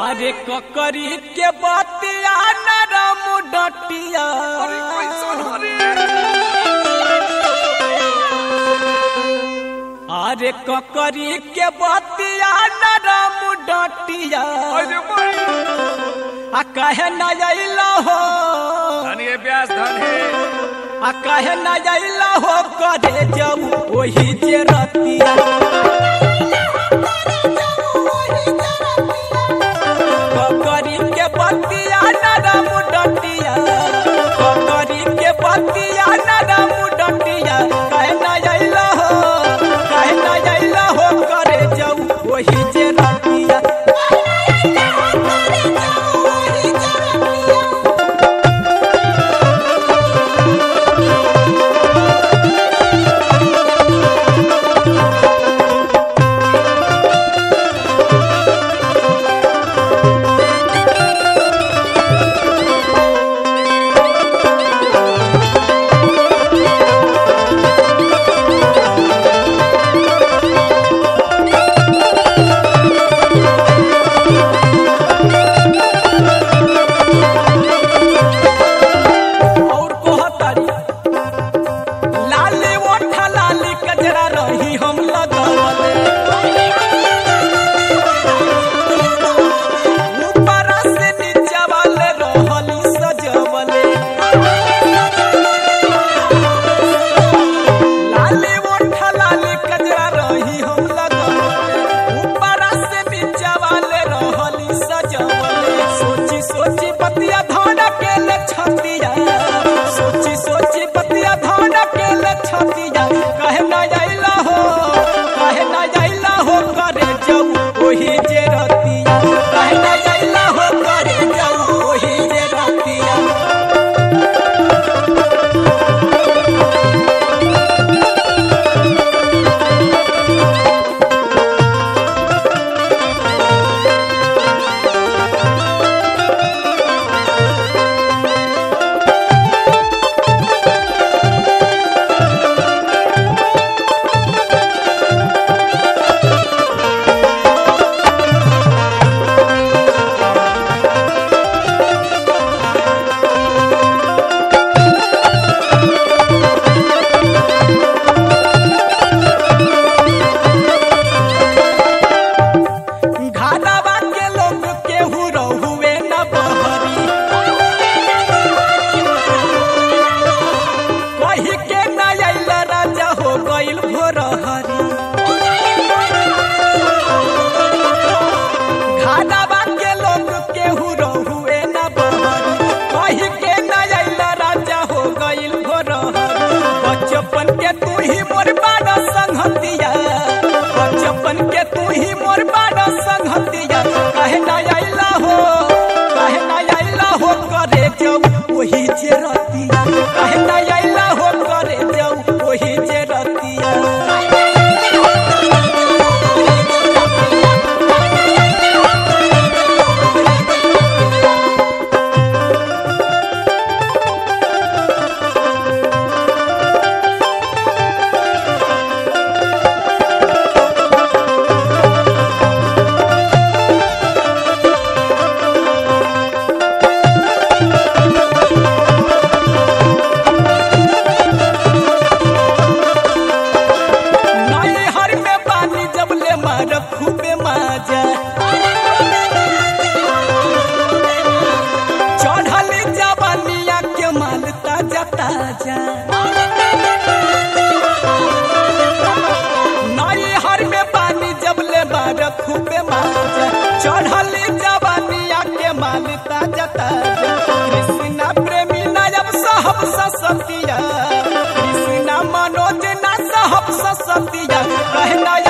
अरे ककरी के बतिया नरम डटिया अरे कैसन हरे अरे ककरी के बतिया नरम डटिया अरे भाई आ कहे न अइला हो धन ये ब्यास धन है आ कहे न अइला हो करे जब वही जे रतिया ककरी के बतिया नरम डटिया ककरी के बतिया नरम डटिया कहे न अइला हो कहे न अइला हो करे जब वही जे रतिया और कहतारी लाली ओठा लाली कजरा रही हम लगावले ऊपरा से नीचा वाले रहली सजवले लाली ओठा लाली कजरा रही हम लगावले ऊपरा से नीचा वाले रहली सजवले सोची सोची पतिया धोना के ले छतिया सोची सोची पतिया धोना के ले छतिया कहे ना जाइला हो कहे ना जाइला हो करे जाऊ ओही जे रतिया कहे ना जाइला हो करे जाऊ ओही जे रतिया घाटावा के लोग केहू रहुए न बहरी कही के न आइल राजा हो गइल भोरहरी घाटावा के लोग केहू रहुए न बहरी कही के न आइल राजा हो गइल भोरहरी बचपन के तू ही मोर बाड़ा संगतिया बचपन के तू ही मोर बाड़ा संगतिया कहे ना आइला हो कहे ना आइला हो करे जाऊ वही जे रतिया कहे ना आइला हो करे जाऊ वही जे रतिया नई हर में पानी जब ले मार खूबे माजा चढ़ली जवानिया के माल ताजा ताजा नई हर में पानी जब ले मार खूबे माजा चढ़ली जवानिया के माल ताजा ताजा कृष्णा प्रेमी नायब साहब ससतिया कृष्णा मनोज ना साहब ससतिया कहना